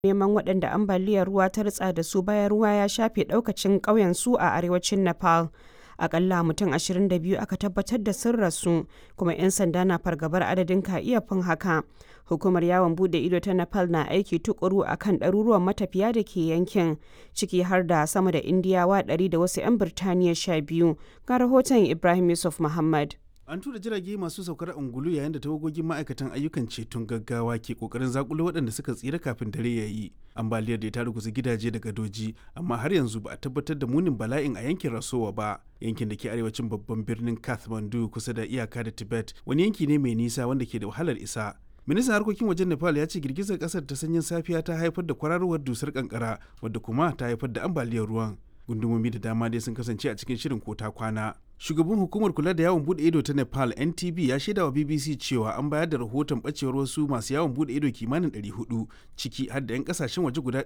neman waɗanda ambaliyar ruwa ta ritsa da su bayan ruwa ya shafe ɗaukacin ƙauyen su a arewacin Nepal. Akalla mutum 22 aka tabbatar da sun rasu kuma 'yan sanda na fargabar adadin ka iya fin haka. Hukumar yawon bude ido ta Nepal na aiki tukuru a kan ɗaruruwan matafiya da ke yankin ciki har da sama da Indiyawa 100 da wasu 'yan Birtaniya 12 ga rahoton Ibrahim Yusuf Muhammad. An tura jirage masu saukar ungulu yayin da tawagogin ma'aikatan ayyukan ceton gaggawa ke kokarin zakulo waɗanda suka tsira kafin dare ya yi. Ambaliyar da ta ruguza gidaje da gadoji, amma har yanzu ba a tabbatar da munin bala'in a yankin Rasowa ba. Yankin da ke arewacin babban birnin Kathmandu kusa da iyaka da Tibet, wani yanki ne mai nisa wanda ke da wahalar isa. ministan harkokin wajen nepal ya ce girgizar kasar ta sanyin safiya ta haifar da kwararowar dusar kankara wadda kuma ta haifar da ambaliyar ruwan gundumomi da dama dai sun kasance a cikin shirin kota kwana shugaban hukumar kula da yawon bude ido ta nepal ntb ya shaida wa bbc cewa an bayar da rahoton bacewar wasu masu yawon bude ido kimanin 400 ciki har da 'yan kasashen waje guda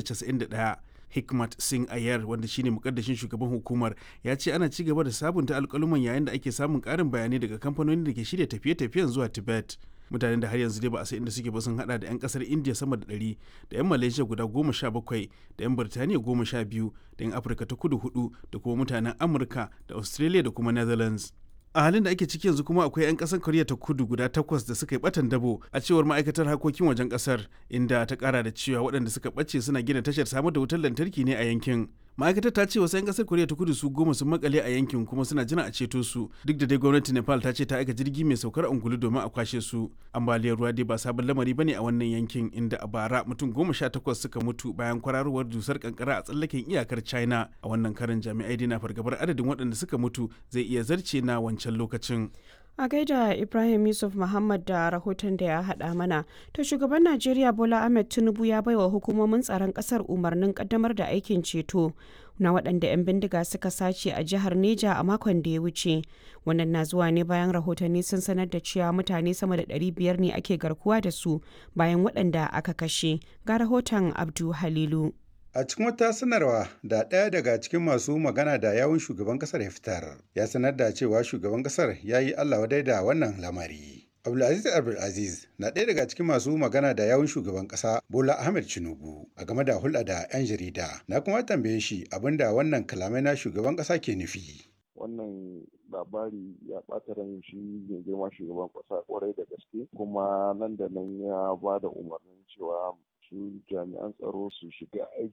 291 hikmat singh ayar wanda shine mukaddashin shugaban hukumar ya ce ana ci gaba da sabunta alkaluman yayin da ake samun karin bayanai daga kamfanonin da ke shirya tafiye-tafiyen zuwa tibet mutanen da har yanzu dai ba a san inda suke ba sun hada da 'yan kasar india sama da 100 da 'yan malaysia guda goma sha bakwai da 'yan birtaniya goma sha biyu da 'yan afirka ta kudu hudu da kuma mutanen amurka da australia da kuma netherlands a halin da ake ciki yanzu kuma akwai 'yan kasar koriya ta kudu guda takwas da suka yi batan dabo a cewar ma'aikatar harkokin wajen kasar inda ta kara da cewa waɗanda suka ɓace suna gina tashar samar da wutar lantarki ne a yankin ma'aikatar ta ce wasu 'yan kasar koriya ta kudu su goma sun makale a yankin kuma suna jira a ceto su duk da dai gwamnati nepal ta ce ta aika jirgi mai saukar angulu domin a kwashe su ambaliyar ruwa dai ba sabon lamari bane a wannan yankin inda a bara mutum goma sha takwas suka mutu bayan kwararowar dusar kankara a tsallaken iyakar china a wannan karin jami'ai dai na fargabar adadin waɗanda suka mutu zai iya zarce na wancan lokacin A gaida Ibrahim Yusuf Muhammad da rahoton da ya haɗa mana, to shugaban Najeriya Bola Ahmed Tinubu ya baiwa hukumomin tsaron ƙasar umarnin ƙaddamar da aikin ceto na waɗanda 'yan bindiga suka sace a jihar Neja a makon da ya wuce. Wannan na zuwa ne bayan rahotanni sun sanar da cewa mutane sama da 500 ne ake garkuwa da su bayan waɗanda aka kashe. Ga rahoton Abdu Halilu. A cikin wata sanarwa da ɗaya daga cikin masu magana da yawun shugaban ƙasar ya fitar, ya sanar da cewa shugaban ƙasar ya yi Allah wadai da wannan lamari. Abdulaziz Abdulaziz na ɗaya daga cikin masu magana da yawun shugaban ƙasa Bola Ahmed Tinubu a game da hulɗa da 'yan jarida. Na kuma tambaye shi abin da wannan kalamai na shugaban ƙasa ke nufi. Wannan labari ya ɓata ran shi mai girma shugaban ƙasa ƙwarai da gaske kuma nan da nan ya ba da umarnin cewa su jami'an tsaro su shiga aiki